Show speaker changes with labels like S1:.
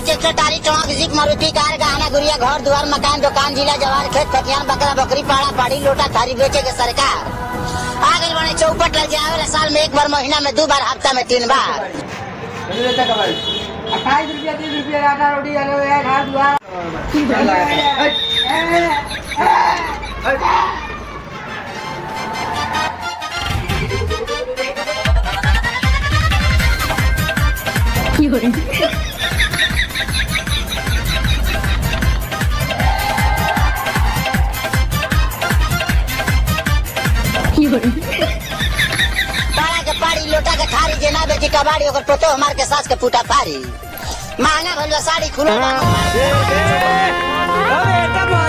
S1: tractor trolley truck jeep Maruti car गहना गुड़िया घर द्वार मकान दुकान जिला जवार खेत खतियान बकरा बकरी पाड़ा पाड़ी लोटा थारी बेचे के सरकार आ गई बने चौपट लग जावे साल में एक बार महीना में दो बार हफ्ता में तीन बार
S2: अट्ठाईस रुपया तीस रुपया आटा रोटी आलू है घर दुआ
S1: पाड़ा के पाड़ी लोटा के थारी जेना बेची कबाड़ी ओकर पोतो हमार के सास के पुटा पारी महंगा भइल बा साड़ी खुला
S3: अरे एकदम